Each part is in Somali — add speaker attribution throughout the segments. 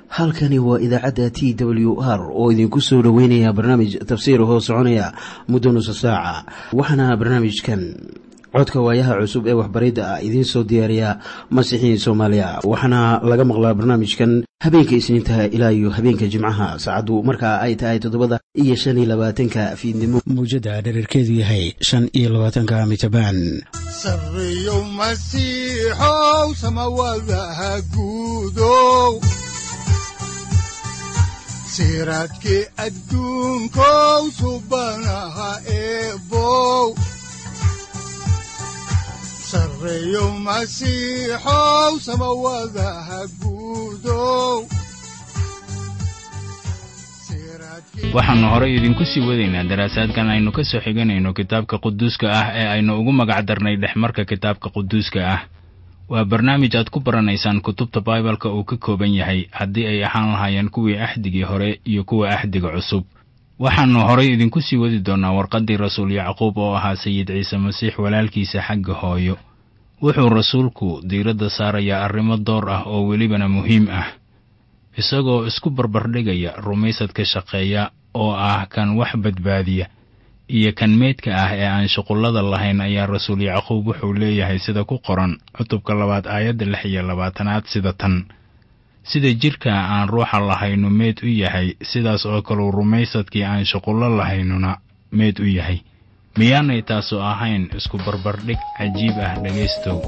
Speaker 1: halkani waa idaacadda t w r oo idinku soo dhoweynaya barnaamij tafsiir hoo soconaya muddo nusa saaca waxaana barnaamijkan codka waayaha cusub ee waxbaridda ah idiin soo diyaariya masiixiin soomaaliya waxaana laga maqlaa barnaamijkan habeenka isniintaha ilaa iyo habeenka jimcaha saacaddu markaa ay tahay toddobada iyo shan iyo labaatanka fiidnimo mawjadda dhererkeedu yahay shan iyo labaatanka mitrbaan
Speaker 2: sareyow masiixow samawadaha guudow siraadkii adduunkow subanaha eebow sareyow masiixow samawadaha guudow
Speaker 3: waxaannu horay idinku sii wadaynaa daraasaadkan aynu ka soo xiganayno kitaabka quduuska ah ee aynu ugu magac darnay dhexmarka kitaabka quduuska ah waa barnaamij aad ku baranaysaan kutubta baibalka uu ka kooban yahay haddii ay ahaan lahaayeen kuwii axdigii hore iyo kuwa axdiga cusub waxaannu horay idinku sii wadi doonnaa warqaddii rasuul yacquub oo ahaa sayid ciise masiix walaalkiisa xagga hooyo wuxuu rasuulku diiradda saarayaa arrimo door ah oo welibana muhiim ah isagoo isku barbardhigaya rumaysadka shaqeeya oo ah kan wax badbaadiya iyo kan meydka ah ee aan shuqullada lahayn ayaa rasuul yacquub wuxuu leeyahay sida ku qoran cutubka labaad aayadda lix iyo labaatanaad sida tan sida jidhka aan ruuxa lahaynu meed u yahay sidaas oo kaleu rumaysadkii aan shuqullo lahaynuna meed u yahay miyaanay taasu ahayn isku barbardhig cajiib ah dhegaystow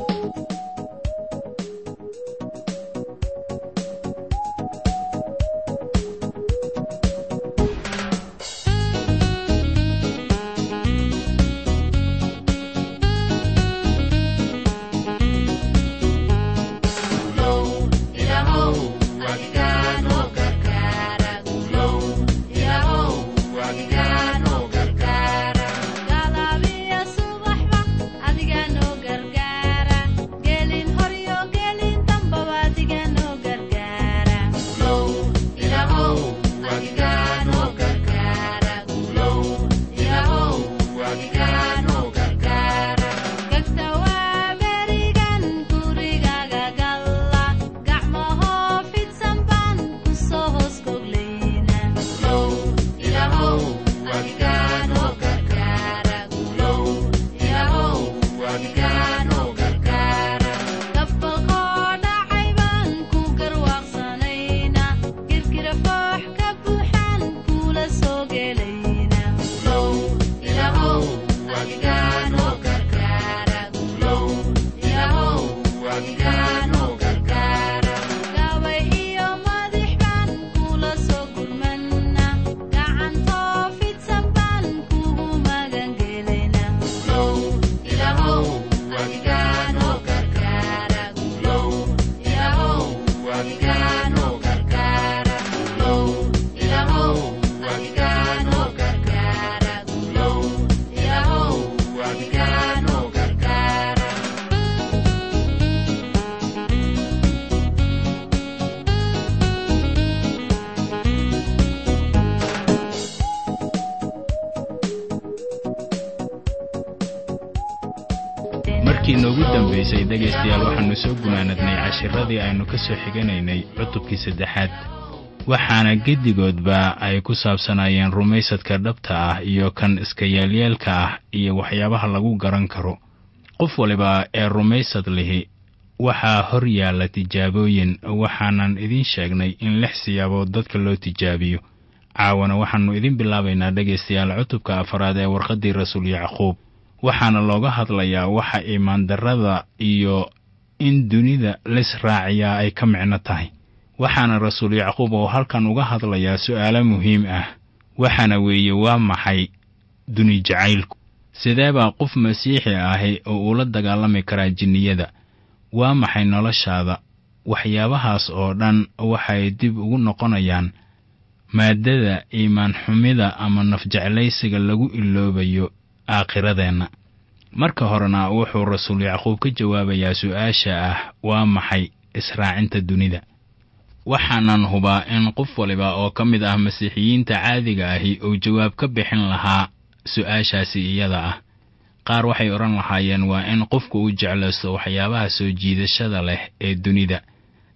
Speaker 3: markii noogu dambaysay dhegaystayaal waxaannu soo gunaanadnay cashiradii aynu ka soo xiganaynay cutubkii saddexaad waxaana geddigoodba ay ku saabsanaayeen rumaysadka dhabta ah iyo kan iska yeelyeelka ah iyo waxyaabaha lagu garan karo qof waliba ee rumaysad lihi waxaa hor yaalla tijaabooyin waxaanan idiin sheegnay in lix siyaabood dadka loo tijaabiyo caawana waxaannu idin bilaabaynaa dhegaystayaal cutubka afaraad ee warqaddii rasuul yacquub waxaana looga hadlayaa waxa iimaandarrada iyo in dunida lis raaciyaa ay ka micno tahay waxaana rasuul yacquub oo halkan uga hadlayaa su'aalo muhiim ah waxaana weeye waa maxay duni jacaylku sidee baa qof masiixi ahi oo ula dagaalami karaa jinniyada waa maxay noloshaada waxyaabahaas oo dhan waxay dib ugu noqonayaan maaddada iimaan xumida ama nafjeclaysiga lagu iloobayo aakhiradeenna marka horena wuxuu rasuul yacquub ka jawaabayaa su'aasha ah waa maxay israacinta dunida waxaanan hubaa in qof waliba oo ka mid ah masiixiyiinta caadiga ahi uu jawaab ka bixin lahaa su-aashaasi iyada ah qaar waxay odhan lahaayeen waa in qofku uu jeclaysto waxyaabaha soo jiidashada leh ee dunida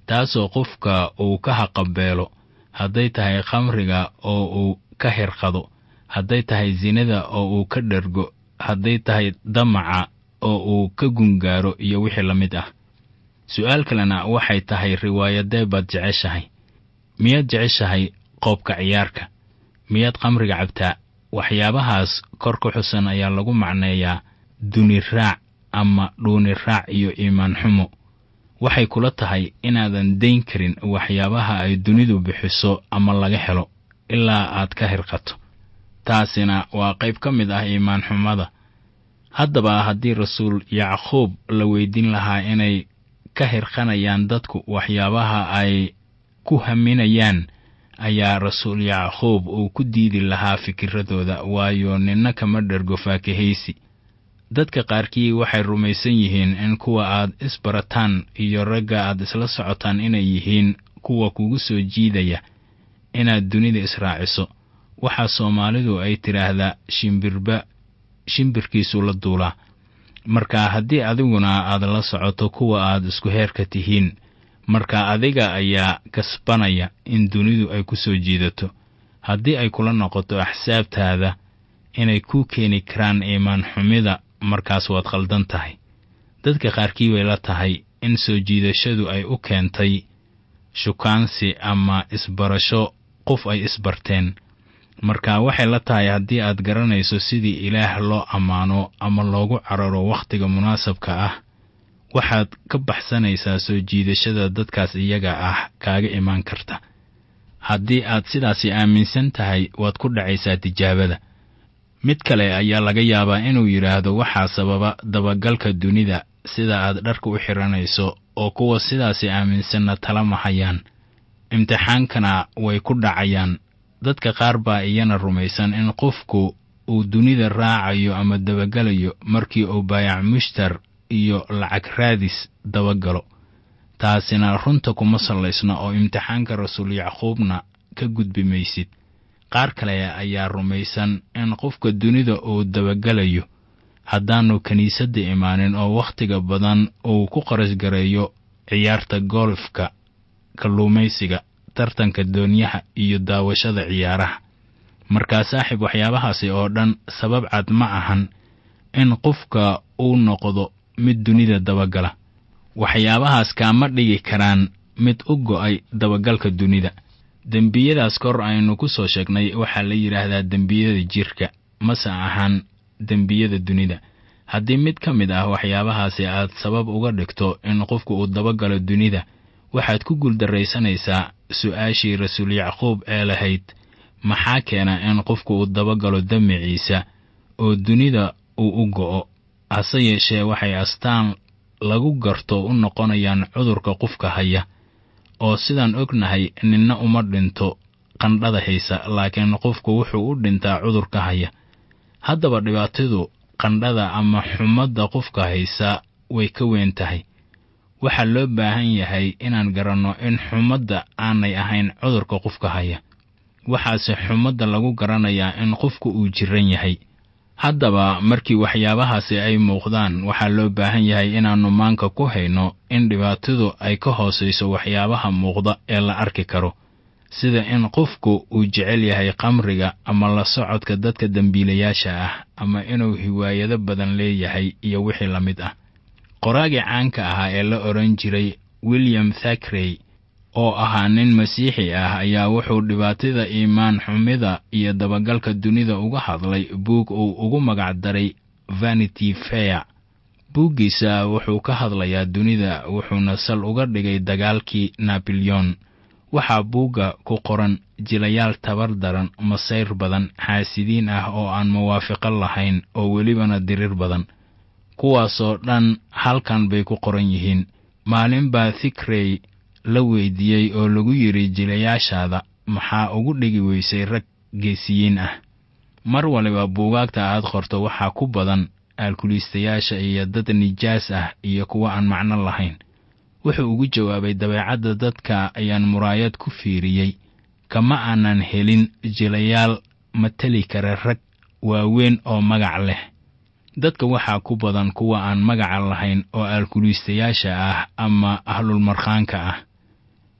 Speaker 3: taasoo qofka uu ka haqabeelo hadday tahay khamriga oo uu ka hirqado hadday tahay sinada oo uu ka dhergo hadday tahay damaca oo uu ka gungaaro iyo wixii la mid ah su'aal kalena waxay tahay riwaayadee baad jeceshahay miyaad jeceshahay qoobka ciyaarka miyaad khamriga cabtaa waxyaabahaas kor ku xusan ayaa lagu macneeyaa duni raac ama dhuuni raac iyo iimaan xumo waxay kula tahay inaadan dayn karin waxyaabaha ay dunidu bixiso ama laga helo ilaa aad ka hirqato taasina waa qayb ka mid ah iimaan xumada haddaba haddii rasuul yacquub la weydiin lahaa inay ka hirqanayaan dadku waxyaabaha ay ku haminayaan ayaa rasuul yacquub uu ku diidi lahaa fikiradooda waayo ninna kama dhergo faakahaysi dadka qaarkii waxay rumaysan yihiin in kuwa aad isbarataan iyo ragga aad isla socotaan inay yihiin kuwa kugu soo jiidaya inaad dunida israaciso waxaa soomaalidu ay tidhaahdaa shimbirba shimbirkiisu la duulaa marka haddii adiguna aad la socoto kuwa aad isku heerka tihiin marka adiga ayaa kasbanaya in dunidu ay ku soo jiidato haddii ay kula noqoto axsaabtaada inay ku keeni karaan iimaan xumida markaas waad khaldan tahay dadka qaarkii bay la tahay in soo jiidashadu ay u keentay shukaansi ama isbarasho qof ay isbarteen marka waxay la tahay haddii aad garanayso sidii ilaah loo ammaano ama loogu cararo wakhtiga munaasabka ah waxaad ka baxsanaysaa soo jiidashada dadkaas iyaga ah kaaga imaan karta haddii aad sidaasi aaminsan tahay waad ku dhacaysaa tijaabada mid kale ayaa laga yaabaa inuu yidhaahdo waxaa sababa dabagalka dunida sida aad dharka u xiranayso oo kuwa sidaasi aaminsanna tala mahayaan imtixaankana way ku dhacayaan dadka qaar baa iyana rumaysan in qofku uu dunida raacayo ama dabagalayo markii uu baayac mushtar iyo lacag raadis dabagalo taasina runta kuma sallaysna oo imtixaanka rasuul yacquubna ka gudbi maysid qaar kale ayaa rumaysan in qofka dunida uu dabagalayo haddaannu kiniisadda imaanin oo wakhtiga badan uu ku qarasgareeyo ciyaarta golfka kalluumaysiga tartanka doonyaha iyo daawashada ciyaaraha markaa saaxiib waxyaabahaasi oo dhan sabab cad ma ahan in qofka uu noqdo mid dunida dabagala waxyaabahaas kaama dhigi karaan mid u go'ay dabagalka dunida dembiyadaas kor aynu ku soo sheegnay waxaa la yidhaahdaa dembiyada jirka mase ahaan dembiyada dunida haddii mid ka mid ah waxyaabahaasi aad sabab uga dhigto in qofku uu dabagalo dunida waxaad ku guuldarraysanaysaa su'aashii rasuul yacquub ee lahayd maxaa keena in qofku uu dabagalo damiciisa oo dunida uu u go'o hase yeeshee waxay astaan lagu garto u noqonayaan cudurka qofka haya oo sidaan ognahay ninna uma dhinto qandhada haysa laakiin qofku wuxuu u dhintaa cudurka haya haddaba dhibaatadu qandhada ama xumadda qofka haysa way ka weyn tahay waxaa loo baahan yahay inaan garanno in xumadda aanay ahayn cudurka qofka haya waxaase xumadda lagu garanayaa in qofku uu jiran yahay haddaba markii waxyaabahaasi ay muuqdaan waxaa loo baahan yahay inaannu maanka ku hayno in dhibaatadu ay ka hoosayso waxyaabaha muuqda ee la arki karo sida in qofku uu jecel yahay qamriga ama la socodka dadka dembiilayaasha ah ama inuu hiwaayado badan leeyahay iyo wixii la mid ah qoraagii caanka ahaa ee la odhan jiray william thakrey oo ahaa nin masiixi ah ayaa wuxuu dhibaatada iimaan xumida iyo dabagalka dunida uga hadlay buug uu ugu magac daray vanity fair buuggiisa wuxuu ka hadlayaa dunida wuxuuna sal uga dhigay dagaalkii naboleon waxaa buugga ku qoran jilayaal tabar daran masayr badan xaasidiin ah oo aan muwaafiqo lahayn oo welibana dirir badan kuwaasoo dhan halkan bay ku qoran yihiin maalin baa thikrey la weydiiyey oo lagu yidhi jilayaashaada maxaa ugu dhigi weysay rag geesiyiin ah mar waliba buugaagta aad qorto waxaa ku badan aalkuliistayaasha iyo dad nijaas ah iyo kuwa aan macno lahayn wuxuu ugu jawaabay dabeecadda dadka ayaan muraayad ku fiiriyey kama aanan helin jilayaal mateli kara rag waaweyn oo magac leh dadka waxaa ku badan kuwa aan magaca lahayn oo aalkuliistayaasha ah ama ahlulmarkhaanka ah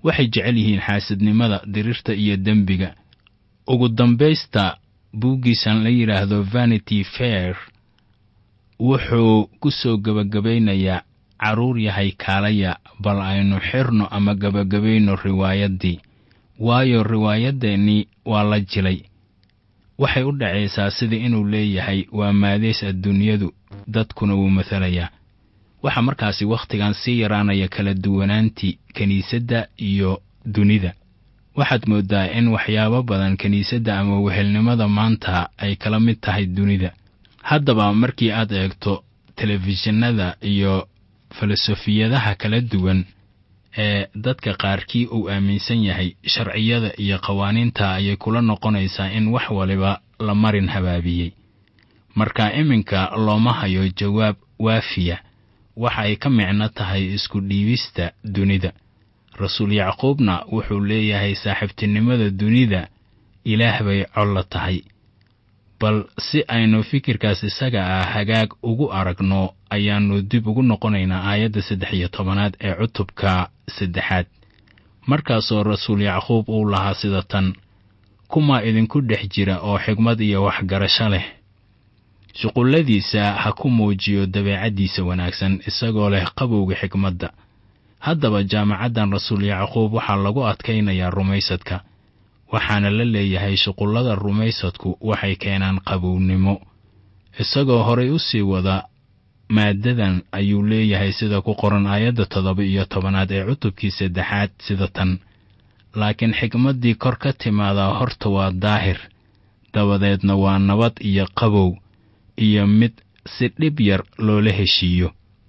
Speaker 3: waxay jecel yihiin xaasidnimada dirirta iyo dembiga ugu dambaysta buuggiisan la yidhaahdo vanity fair wuxuu ku soo gebagabaynayaa carruur yahay kaalaya bal aynu xirno ama gebagabayno riwaayaddii waayo riwaayaddeenii waa la jilay waxay u dhacaysaa sida inuu leeyahay waa maadays adduunyadu dadkuna wuu mathalayaa waxaa markaasi wakhtigan sii yaraanaya kala duwanaantii kiniisadda iyo dunida waxaad mooddaa in waxyaabo badan kiniisadda ama wehelnimada maanta ay kala mid tahay dunida haddaba markii aad eegto telefishinada iyo filosofiyadaha kala duwan ee dadka qaarkii uu aaminsan yahay sharciyada iyo qawaaniinta ayay kula noqonaysaa in wax waliba la marin habaabiyey marka iminka looma hayo jawaab waafiya waxa ay ka micno tahay isku dhiibista dunida rasuul yacquubna wuxuu leeyahay saaxiibtinimada dunida ilaah bay collo tahay bal si aynu fikirkaas isaga ah hagaag ugu aragno ayaannu dib ugu noqonaynaa aayadda saddex iyo tobanaad ee cutubka saddexaad markaasoo rasuul yacquub uu lahaa sida tan kumaa idinku dhex jira oo xigmad iyo waxgarasho leh shuqulladiisa ha ku muujiyo dabeecaddiisa wanaagsan isagoo leh qabowga xigmadda haddaba jaamacaddan rasuul yacquub waxaa lagu adkaynayaa rumaysadka waxaana la leeyahay shuqullada rumaysadku waxay keenaan qabownimo isagoo horay u sii wada maaddadan ayuu leeyahay sida ku qoran aayadda toddoba iyo tobanaad ee cutubkii saddexaad sida tan laakiin xigmaddii kor ka timaadaa horta waa daahir dabadeedna waa nabad iyo qabow iyo mid si dhib yar loola heshiiyo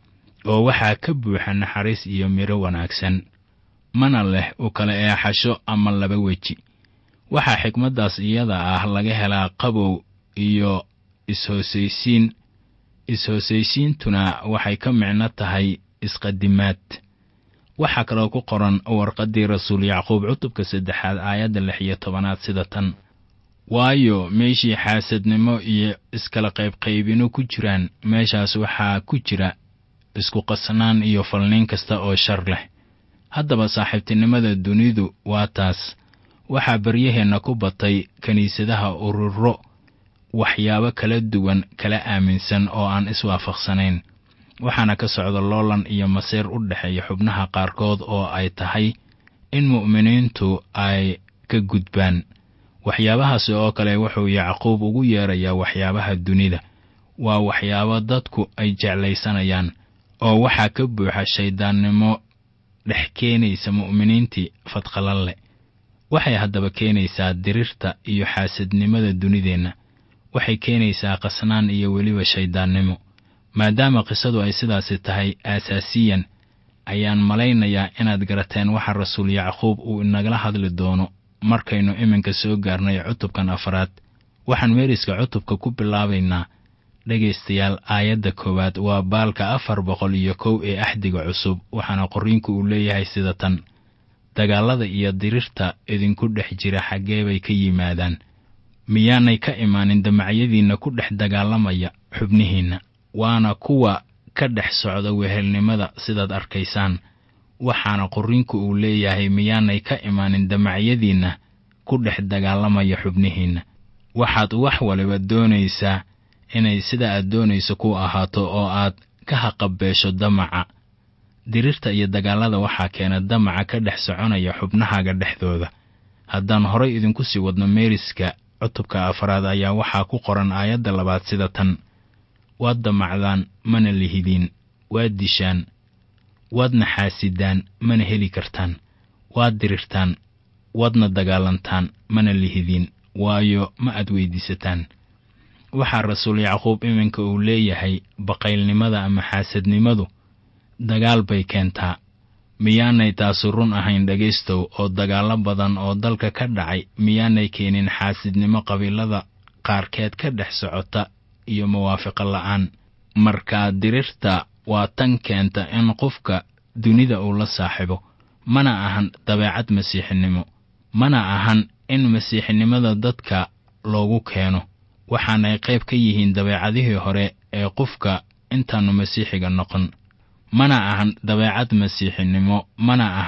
Speaker 3: oo waxaa ka buuxa naxariis iyo midho wanaagsan mana leh u kala eexasho ama laba weji waxaa xigmaddaas iyada ah laga helaa qabow iyo is-hoosaysiin is-hoosaysiintuna waxay ka micno tahay isqadimaad waxaa kaloo ku qoran warqaddii rasuul yacquub cutubka saddexaad aayadda lix iyo tobanaad sida tan waayo meeshii xaasadnimo iyo iskala qaybqaybino ku jiraan meeshaas waxaa ku jira isku qasnaan iyo falniin kasta oo shar leh haddaba saaxiibtinimada dunidu waa taas waxaa baryaheenna ku batay kiniisadaha ururo waxyaabo kala duwan kala aaminsan oo aan iswaafaqsanayn waxaana ka socda loolan iyo masiir u dhexeeya xubnaha qaarkood oo ay tahay in mu'miniintu ay ka gudbaan waxyaabahaasi oo kale wuxuu yacquub ugu yeerayaa waxyaabaha dunida waa waxyaabo dadku ay jeclaysanayaan oo waxaa ka buuxa shayddaannimo dhex keenaysa mu'miniintii fadqalalle waxay haddaba keenaysaa dirirta iyo xaasadnimada dunideenna waxay keenaysaa qasnaan iyo weliba shayddaannimo maadaama qisadu ay sidaasi tahay aasaasiyan ayaan malaynayaa inaad garateen waxa rasuul yacquub uu inagala hadli doono markaynu iminka soo gaarnay cutubkan afraad waxaan meeriska cutubka ku bilaabaynaa dhegaystayaal aayadda koowaad waa baalka afar boqol iyo kow ee axdiga cusub waxaana qorriinku uu leeyahay sida tan dagaallada iyo dirirta idinku dhex jira xaggee bay ka yimaadaan miyaanay ka imaanin damacyadiinna ku dhex dagaalamaya xubnihiinna waana kuwa ka dhex socda wehelnimada sidaad arkaysaan waxaana qorriinku uu leeyahay miyaanay ka imaanin damacyadiinna ku dhex dagaalamaya xubnihiinna waxaad wax waliba doonaysaa inay sida aad doonayso ku ahaato oo aad ka haqabeesho damaca dirirta iyo dagaallada waxaa keena damaca ka dhex soconaya xubnahaaga dhexdooda haddaan horay idinku sii wadno meeriska cutubka afraad ayaa waxaa ku qoran aayadda labaad sida tan waad damacdaan mana lihidiin waad dishaan waadna xaasidaan mana heli kartaan waad dirirtaan waadna dagaalantaan mana lihidiin waayo ma aad weydiisataan waxaa rasuul yacquub iminka uu leeyahay baqaylnimada ama xaasadnimadu dagaal bay keentaa miyaanay taasu run ahayn dhegaystow oo dagaallo badan oo dalka ka dhacay miyaanay keenin xaasidnimo qabiilada qaarkeed ka dhex socota iyo mawaafiqo la'aan markaa dirirta waa tan keenta in qofka dunida uu la saaxiibo mana ahan dabeecad masiixinimo mana ahan in masiixinimada dadka loogu keeno waxaanay qayb ka yihiin dabeecadihii hore ee qofka intaannu masiixiga noqon mana ahan dabeecad masiixinimo mana ahan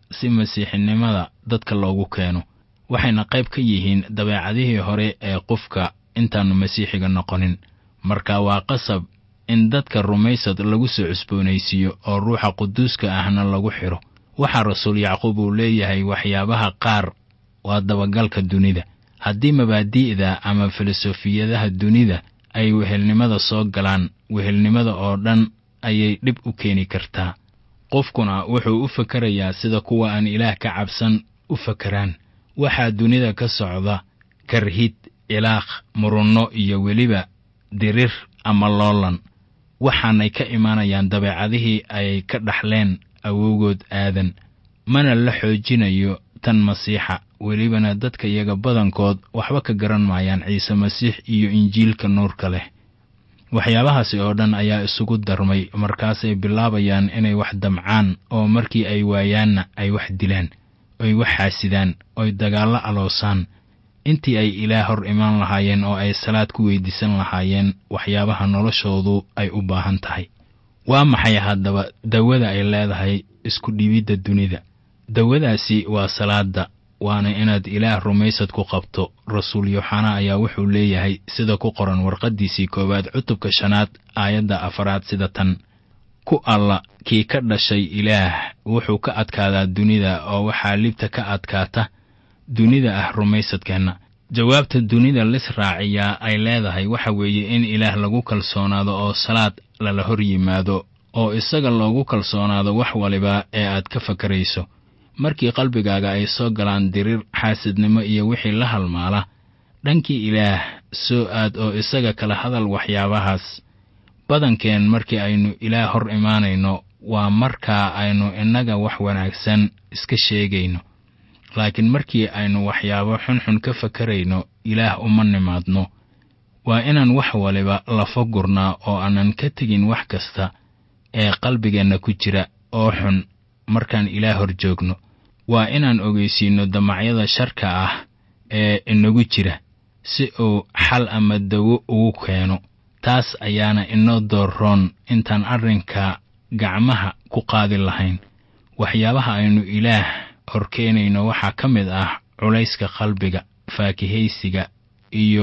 Speaker 3: si masiixinimada dadka loogu keeno waxayna qayb ka yihiin dabeecadihii hore ee qofka intaannu masiixiga noqonin marka waa qasab in dadka rumaysad lagu soo cusboonaysiiyo oo ruuxa quduuska ahna lagu xidho waxaa rasuul yacquub uu leeyahay waxyaabaha qaar waa dabagalka dunida haddii mabaadi'da ama filosofiyadaha dunida ay wehelnimada soo galaan wehelnimada oo dhan ayay dhib u keeni kartaa qofkuna wuxuu u fakerayaa sida kuwa aan ilaah ka cabsan u fakeraan waxaa dunida ka socda karhid cilaaq murunno iyo weliba dirir ama loolan waxaanay ka imaanayaan dabeecadihii ay ka dhaxleen awowgood aadan mana la xoojinayo tan masiixa welibana dadka iyaga badankood waxba ka garan maayaan ciise masiix iyo injiilka nuurka leh waxyaabahaasi oo dhan ayaa isugu darmay markaasay bilaabayaan inay wax damcaan oo markii ay waayaanna ay wax dilaan oy wax xaasidaan oy dagaallo aloosaan intii ay ilaah hor imaan lahaayeen oo ay salaad ku weydiisan lahaayeen waxyaabaha noloshoodu ay u baahan tahay waa maxay haddaba dawada ay leedahay isku dhibidda dunida dawadaasi waa salaadda waana inaad ilaah rumaysad ku qabto rasuul yooxana ayaa wuxuu leeyahay sida ku qoran warqaddiisii koowaad cutubka shanaad aayadda afaraad sida tan ku alla kii ka dhashay ilaah wuxuu ka adkaadaa dunida oo waxaa libta ka adkaata dunida ah rumaysadkeenna jawaabta dunida lis raaciyaa ay leedahay waxa weeye in ilaah lagu kalsoonaado oo salaad lala hor yimaado oo isaga loogu kalsoonaado wax waliba ee aad ka fakarayso markii qalbigaaga ay soo galaan dirir xaasidnimo iyo wixii la halmaala dhankii ilaah soo aad oo isaga kala hadal waxyaabahaas badankeen markii aynu ilaah hor imaanayno waa markaa aynu innaga wax wanaagsan iska sheegayno laakiin markii aynu waxyaabo xunxun ka fakarayno ilaah uma nimaadno waa inaan wax waliba lafa gurnaa oo aanan ka tegin wax kasta ee qalbigeenna ku jira oo xun markaan ilaah hor joogno waa inaan ogeysiinno damacyada sharka ah ee inagu jira si uu xal ama dawo ugu keeno taas ayaana inoo doorroon intaan arrinka gacmaha ku qaadi lahayn waxyaabaha aynu ilaah horkeenayno waxaa ka mid ah culayska qalbiga faakihaysiga iyo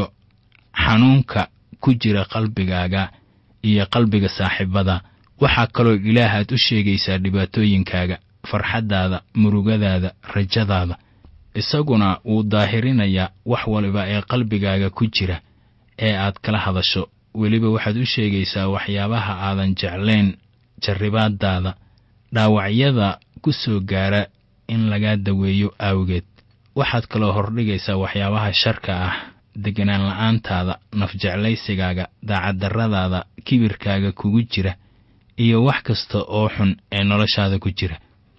Speaker 3: xanuunka ku jira qalbigaaga iyo qalbiga saaxiibada waxaa kaloo ilaah aad u sheegaysaa dhibaatooyinkaaga farxaddaada murugadaada rajadaada isaguna wuu daahirinayaa wax waliba ee qalbigaaga ku jira ee aad kala hadasho weliba waxaad u sheegaysaa waxyaabaha aadan jeclayn jarribaadaada dhaawacyada ku soo gaara in lagaa daweeyo aawgeed waxaad kaloo hordhigaysaa waxyaabaha sharka ah deganaan la'aantaada nafjeclaysigaaga daacaddarradaada kibirkaaga kugu jira iyo wax kasta oo xun ee noloshaada ku jira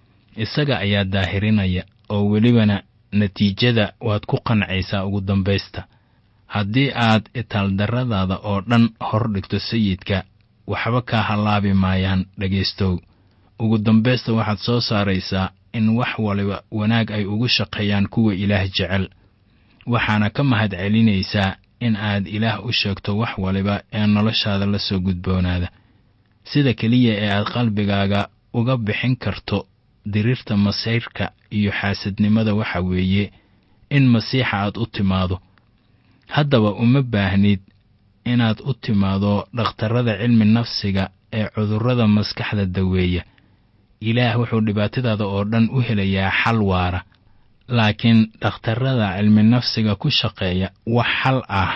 Speaker 3: isaga ayaa daahirinaya oo welibana natiijada waad ku qancaysaa ugu dambaysta haddii aad itaaldarradaada oo dhan hor dhigto sayidka waxba kaa hallaabi maayaan dhegaystow ugu dambaysta waxaad soo saaraysaa in wax waliba wanaag ay ugu shaqeeyaan kuwa ilaah jecel waxaana ka mahad celinaysaa in aad ilaah u sheegto wax waliba ee noloshaada la soo gudboonaada sida keliya ee aad qalbigaaga uga bixin karto diriirta masayrka iyo xaasadnimada waxa weeye in masiixa aad u timaado haddaba uma baahnid inaad u timaado dhakhtarrada cilmi nafsiga ee cudurrada maskaxda daweeya ilaah wuxuu dhibaatadaada oo dhan u helayaa xal waara laakiin dhakhtarrada cilmi nafsiga ku shaqeeya wax xal ah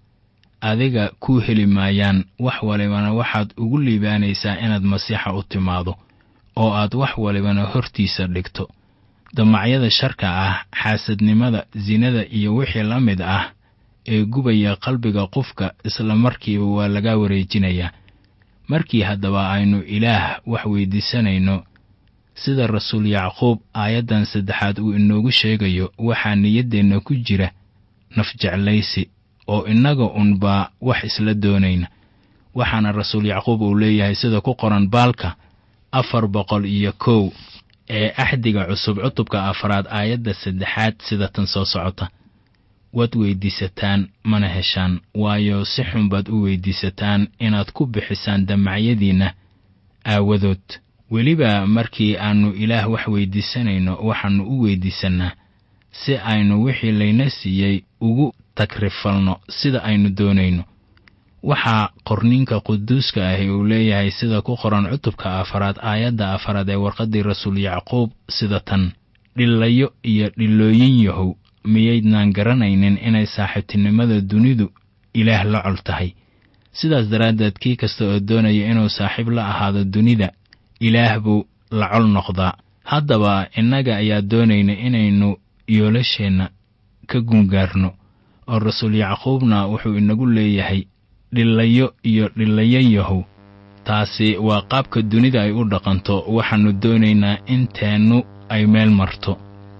Speaker 3: adiga kuu heli maayaan wax walibana waxaad ugu liibaanaysaa inaad masiixa u timaado oo aad wax walibana hortiisa dhigto damacyada sharka ah xaasadnimada sinada iyo wixii la mid ah ee gubaya qalbiga qofka isla markiiba waa laga wareejinayaa markii haddaba aynu ilaah wax weydiisanayno sida rasuul yacquub aayaddan saddexaad uu inoogu sheegayo waxaa niyaddeenna ku jira nafjeclaysi oo innaga unbaa wax isla doonayna waxaana rasuul yacquub uu leeyahay sida ku qoran baalka afar boqol iyo kow ee axdiga cusub cutubka afraad aayadda saddexaad sida tan soo socota waad weyddiisataan mana heshaan waayo si xun baad u weyddiisataan inaad ku bixisaan damacyadiinna aawadood weliba markii aannu ilaah wax weyddiisanayno waxaannu u weyddiisannaa si aynu wixii layna siiyey ugu tagrifalno sida aynu doonayno waxaa qorniinka quduuska ahi uu leeyahay sida ku qoran cutubka afaraad aayadda afaraad ee warqaddii rasuul yacquub sida tan dhillayo iyo dhillooyin yahow miyaydnaan garanaynin inay saaxiibtinimada dunidu ilaah la col tahay sidaas daraaddeed kii kasta oo doonaya inuu saaxiib la ahaado dunida ilaah buu la col noqdaa haddaba innaga ayaa doonayna inaynu yoolasheenna ka gungaarno oo rasuul yacquubna wuxuu inagu leeyahay dhillayo iyo dhillayo yahow taasi waa qaabka dunida ay u dhaqanto waxaannu doonaynaa inteennu ay meel marto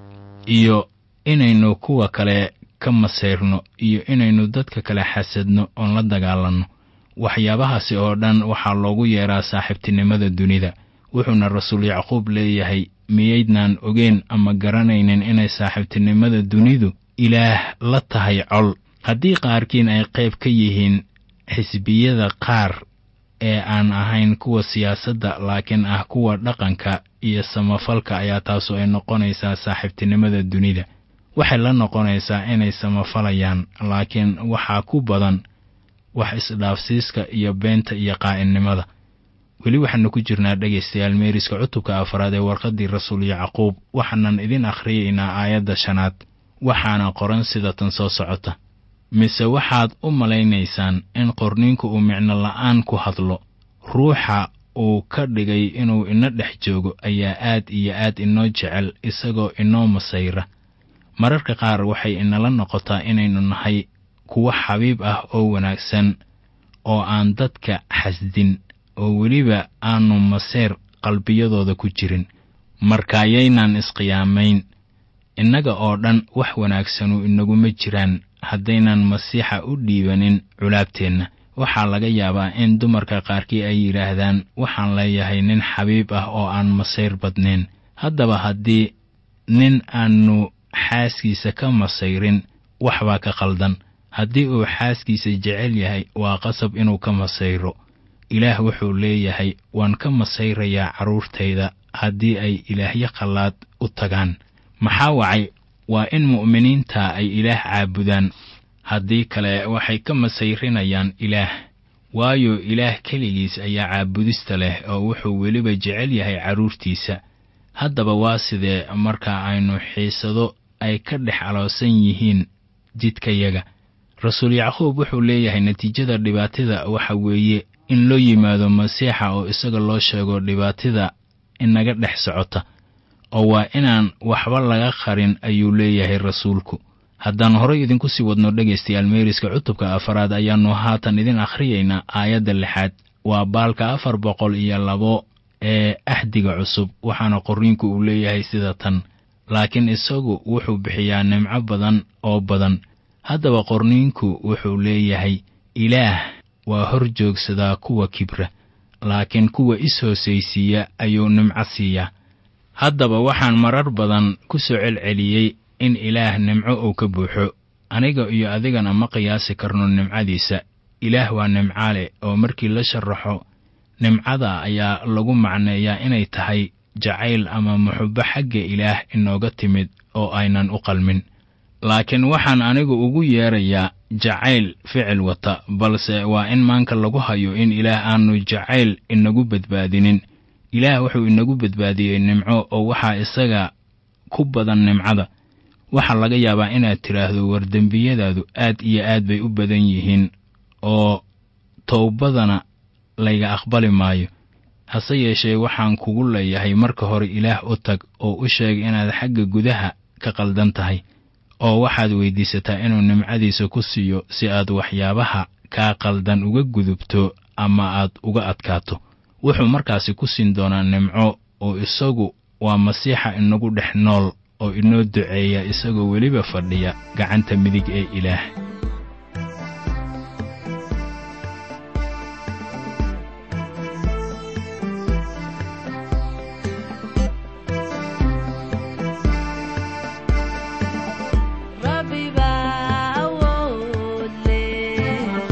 Speaker 3: iyo inaynu kuwa kale ka masayrno iyo inaynu dadka kale xasadno oon la dagaalanno waxyaabahaasi oo dhan waxaa loogu yeeraa saaxiibtinimada dunida wuxuuna rasuul yacquub leeyahay miyaydnaan ogeen ama garanaynin inay saaxiibtinimada dunidu ilaah la tahay col haddii qaarkiin ay qayb ka yihiin xisbiyada qaar ee aan ahayn kuwa siyaasadda laakiin ah kuwa dhaqanka iyo samafalka ayaa taasu ay noqonaysaa saaxiibtinimada dunida waxay la noqonaysaa inay samafalayaan laakiin waxaa ku badan wax isdhaafsiiska iyo beenta iyo qaa'inimada weli waxaannu ku jirnaa dhegaystayaal meeriska cutubka afaraad ee warqaddii rasuul yacquub waxaanan idin akhriyaynaa aayadda shanaad waxaana qoran sida tan soo socota mise waxaad u malaynaysaan in qorniinku uu micno la'aan ku hadlo ruuxa uu ka dhigay inuu ina dhex joogo ayaa aad iyo aad inoo jecel isagoo inoo masayra mararka qaar waxay inala noqotaa inaynu nahay kuwo xabiib ah oo wanaagsan oo aan dadka xasdin oo weliba aanu maseer qalbiyadooda ku jirin markaayaynaan isqiyaamayn innaga oo dhan wax wanaagsanu inaguma jiraan haddaynan masiixa u dhiibanin culaabteenna waxaa laga yaabaa in dumarka qaarkii ay yidhaahdaan waxaan leeyahay nin xabiib ah oo aan masayr badnayn haddaba haddii nin aannu xaaskiisa ka masayrin waxbaa ka qaldan haddii uu xaaskiisa jecel yahay waa qasab inuu ka masayro ilaah wuxuu leeyahay waan ka masayrayaa carruurtayda haddii ay ilaahyo qallaad u tagaan maxaa wacay waa in mu'miniinta ay ilaah caabudaan haddii kale waxay ka masayrinayaan ilaah waayo ilaah keligiis ayaa caabudista leh oo wuxuu weliba jecel yahay carruurtiisa haddaba waa sidee marka aynu xiisado ay ka dhex aloosan yihiin jidkayaga rasuul yacquub wuxuu leeyahay natiijada dhibaatada waxa weeye in loo yimaado masiixa oo isaga loo sheego dhibaatada inaga dhex socota oo waa inaan waxba laga qarin ayuu leeyahay rasuulku haddaan horay idinku sii wadno dhegaystayaal meeriska cutubka afaraad ayaannu haatan idin akhriyaynaa aayadda lixaad waa baalka afar boqol iyo labo ee axdiga cusub waxaana qorriinku uu leeyahay sida tan laakiin isagu wuxuu bixiyaa nimco badan oo badan haddaba qorniinku wuxuu leeyahay ilaah waa hor joogsadaa kuwa kibra laakiin kuwa is-hoosaysiiya ayuu nimco siiyaa haddaba waxaan marar badan ku soo celceliyey in ilaah nimco uu ka buuxo aniga iyo adigana ma qiyaasi karno nimcadiisa ilaah waa nimcaale oo markii la sharaxo nimcada ayaa lagu macneeyaa inay tahay jacayl ama muxubbo xagga ilaah inooga timid oo aynan u qalmin laakiin waxaan anigu ugu yeerayaa jacayl ficil wata balse waa in maanka lagu hayo in ilaah aanu jacayl inagu badbaadinin ilaah wuxuu inagu badbaadiyey nimco oo waxaa isaga ku badan nimcada waxaa laga yaabaa inaad tidhaahdo war dembiyadaadu aad iyo aad bay u badan yihiin oo towbadana layga aqbali maayo hase yeeshee waxaan kugu leeyahay marka hore ilaah u tag oo u sheeg inaad xagga gudaha ka qaldan tahay oo waxaad weyddiisataa inuu nimcadiisa ku siiyo si aad waxyaabaha kaa qaldan uga gudubto ama aad uga adkaato wuxuu markaasi ku siin doonaa nimco oo isagu waa masiixa inagu dhex nool oo inoo duceeya isagoo weliba fadhiya gacanta midig ee ilaah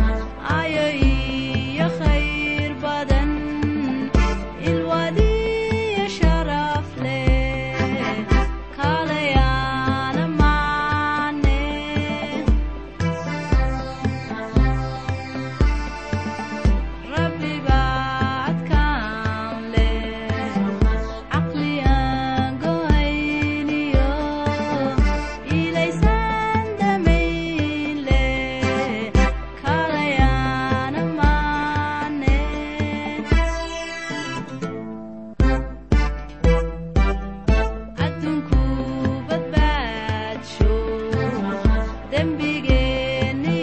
Speaker 4: Rabbi dembigeenni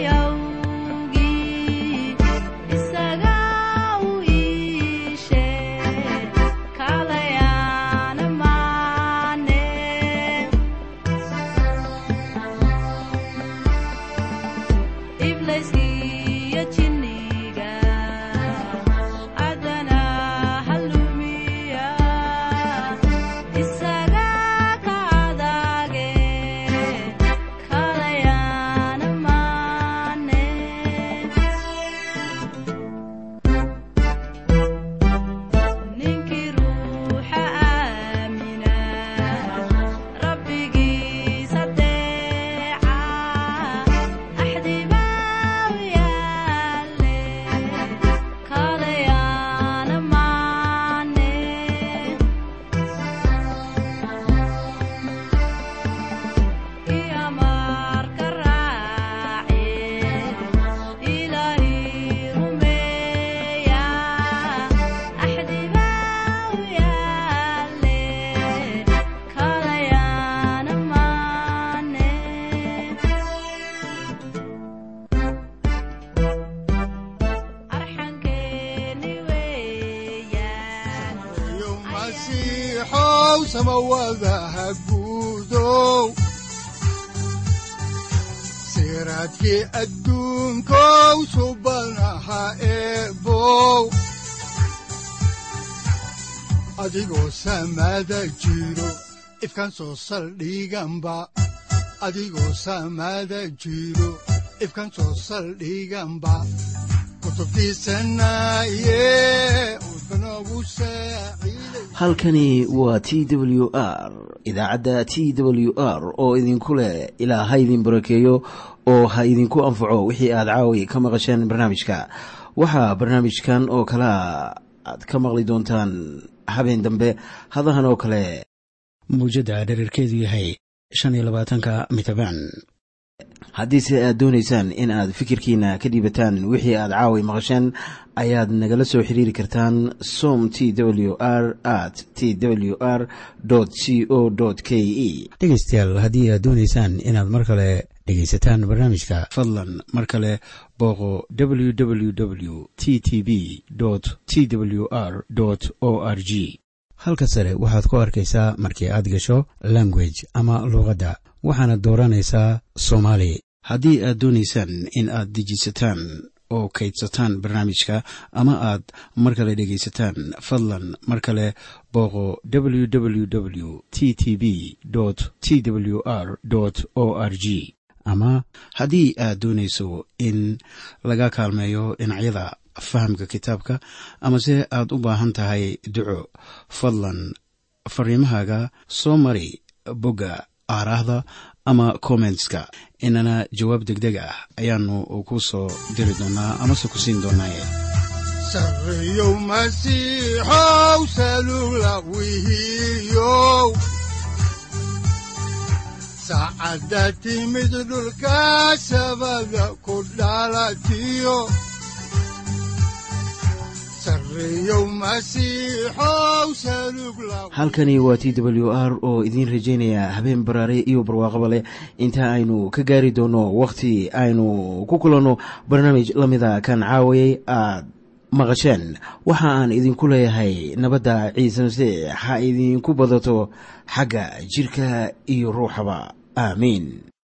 Speaker 4: awgii isaga u iishe kalayaana maane ibleyskiyo jinniga adana halumiya isaga ka adage kalayaana maane ninkii ruuxa aamina rabbigiis adeeca axdibaa u yaale kalayaana maane iyamarka raace ilaahi rumeeya axdibaa u yaale kalayaana maane arxankeeni weeyaan
Speaker 2: iyo masiixow samawadaha guudow siraadkii adduunkow subanaha eebow adigoo samada jiro ifkan soo saldhiganba adigoo samada jiro ifkan soo saldhiganba kutubtiisanaye udbanogu saaciiday
Speaker 1: halkani waa t w r idaacadda t w r oo idinku leh ilaa ha idin barakeeyo oo ha idinku anfaco wixii aad caawi ka maqasheen barnaamijka waxaa barnaamijkan oo kalea aad ka maqli doontaan habeen dambe hadahan oo kale mawjadda dherarkeedu yahay shan iyo labaatanka mitrbaan haddiise aad doonaysaan in aad fikirkiina ka dhiibataan wixii aad caawi maqasheen ayaad nagala soo xiriiri kartaan som t w r at t w r c o k e dhegeystayaal haddii aad doonaysaan inaad mar kale dhegaysataan barnaamijka fadlan mar kale booqo www t t b t w r o r g halka sare waxaad ku arkaysaa markii aad gasho language ama luuqadda waxaana dooranaysaa soomaali haddii aad doonaysaan in aad dejisataan oo kaydsataan barnaamijka ama aad mar kale dhegaysataan fadlan mar kale booqo www t t b t w r o r g ama haddii aad doonayso in laga kaalmeeyo dhinacyada fahamka kitaabka amase aad u baahan tahay duco fadlan fariimahaaga soo mari bogga aaraahda ama kommentska inana jawaab degdeg ah ayaanu ku soo diri doonaa amase ku siin doonaaye
Speaker 2: sarreyow masiixow salula wihiyow saacadda timid dhulka sabada ku dhalatiyo sarreyow masiixow salug la
Speaker 1: halkani waa t w r oo idiin rajaynaya habeen baraare iyo barwaaqaba leh inta aynu ka gaari doono wakhti aynu ku kulanno barnaamij la mida kan caawayay aad maqasheen waxa aan idinku leeyahay nabadda ciise masiix ha idinku badato xagga jirka iyo ruuxaba aamiin